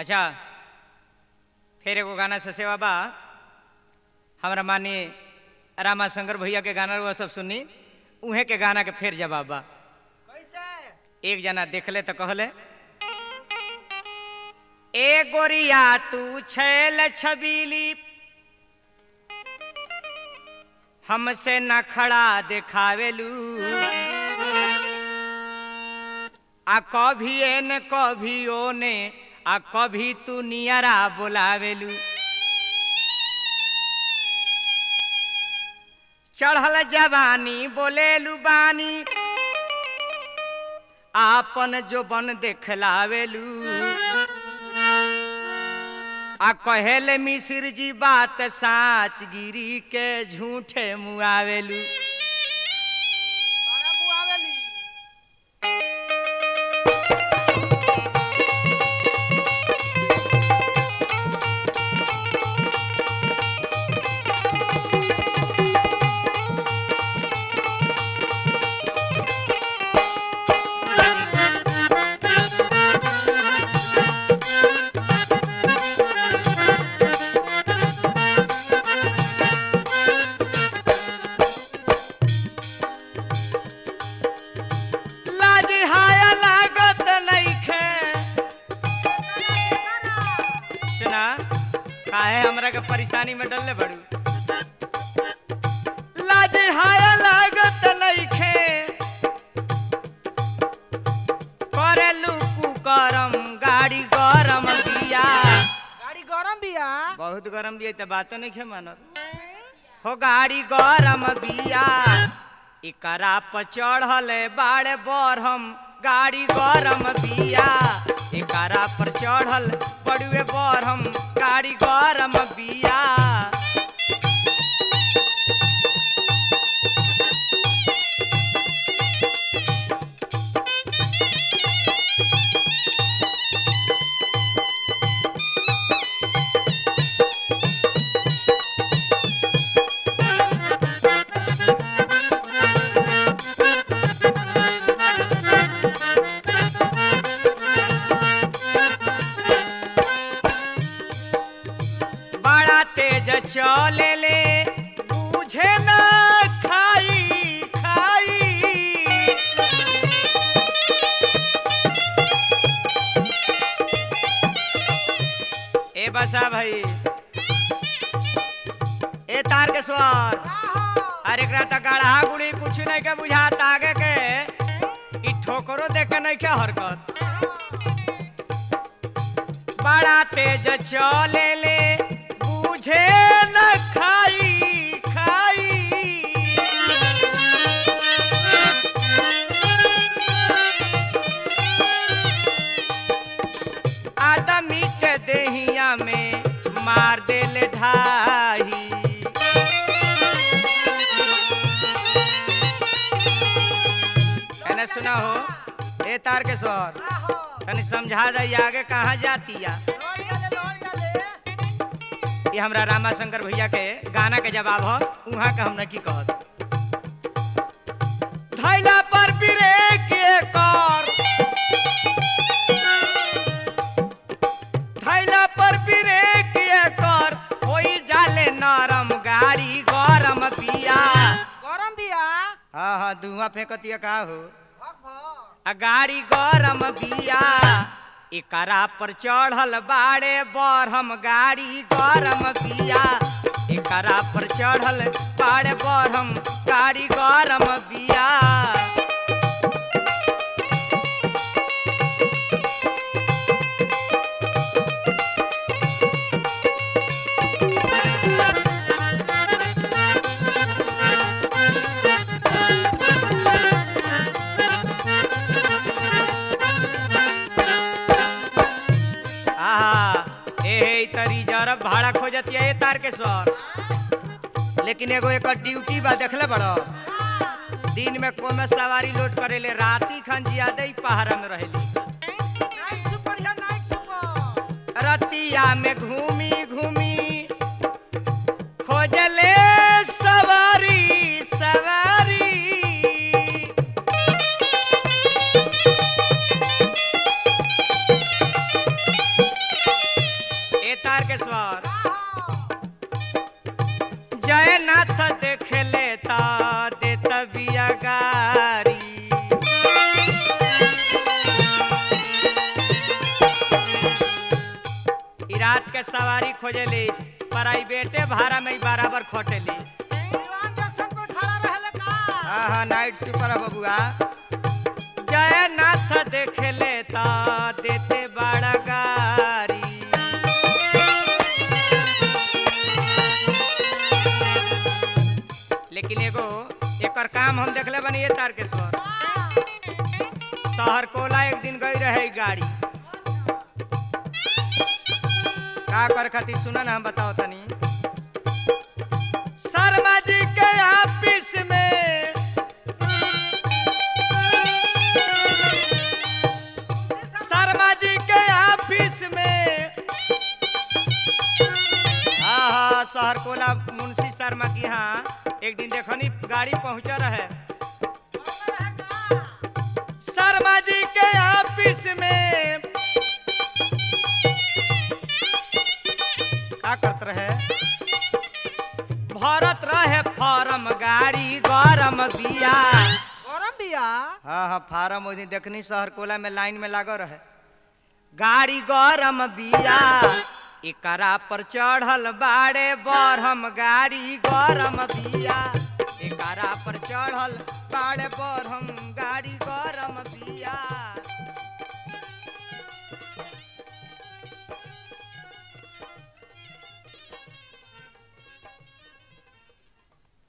अच्छा फिर एगो गाना से सेवा बा हमरा मानी रामा शंकर भैया के गाना रहुआ सब सुनी उहे के गाना के फिर जवाब बा कैसे एक जना देखले तो कहले ए गोरिया तू छैल छबीली हमसे न खड़ा देखावेलू आ कभी एने कभी ओने आ कभी तू नियरा बोलावेलू चढ़ल जवानी बोलेलू बानी आपन जो बन देखलावेलू आ कहेले मिश्र जी बात साच गिरी के झूठे मुआवेलू बड़ा मुआवली लाज हाया लागत नइखे सुना काहे हमरा के परेशानी में डलले बड़ू लाज हाया लागत नइखे करेलू कुकरम गाड़ी गरम बिया गाड़ी गरम बिया बहुत गरम बिया त बात नहीं मानत हो गाड़ी गरम बिया एकरा पर चढ़ल बाड़े बरहम गाड़ी गरम बिया एकरा पर चढ़ल बड़ुए बरहम गाड़ी गरम बिया बड़ा तेज चले ले बुझे ना खाई खाई ए बसा भाई ए तार के स्वर अरे एकरा त गढ़ा गुड़ी कुछ नहीं के बुझात आगे के ई ठोकरो देख के नहीं के हरकत बड़ा तेज चले ले बुझे न खाई खाई आदमी के देहिया में मार देले ढाई कहने सुना हो ए तार के स्वर तनी समझा दई आगे कहाँ जातिया ये हमरा रामा शंकर भैया के गाना के जवाब हो उहाँ के हमने की कहत धैला पर ब्रेक कर धैला पर ब्रेक कर होई जाले नरम गाड़ी गरम पिया गरम बिया हाँ हाँ धुआं फेंकतिया का हो भक भक आ गाड़ी गरम बिया एकरा पर चढ़ल बाड़े बरहम गाड़ी गरम बिया एकरा पर चढ़ल बाड़े बरहम गाड़ी गरम बिया आहा ए हे त रिजर्व भाड़ा खोजतिया ए तार के सर लेकिन एगो एकर ड्यूटी बा देखले बड़ो दिन में कोमे सवारी लोड करेले राती खन जियादे ही पहाड़ा में रहेली नाइट सुपर या नाइट सुपर रतिया में घूमी घूमी खोजले सवारी सवारी के सवारी खोजेली प्राइवेटे भाड़ा में ही बराबर खोटेली दीवान जंक्शन पर खड़ा रहले का हाँ हाँ नाइट सुपर है बबुआ जयनाथ देख लेता देते बड़ा गारी लेकिन एगो एकर काम हम देखले बनी ये तारकेश्वर शहर कोला एक दिन गई रहे गाड़ी का कर खातिर सुना ना हम बताओ तनी शर्मा जी के ऑफिस में शर्मा जी के ऑफिस में हाँ हाँ शहर कोला मुंशी शर्मा की यहाँ एक दिन देखनी गाड़ी पहुंचा रहे शर्मा जी के ऑफिस में का करत रहे भरत रहे फॉर्म गाड़ी गरम बिया गरम बिया हाँ हाँ फार्म ओहि दिन देखनी शहर कोला में लाइन में लागल रहे गाड़ी गरम बिया एकरा पर चढ़ल बाड़े बरहम गाड़ी गरम बिया एकरा पर चढ़ल बाड़े बरहम गाड़ी गरम बिया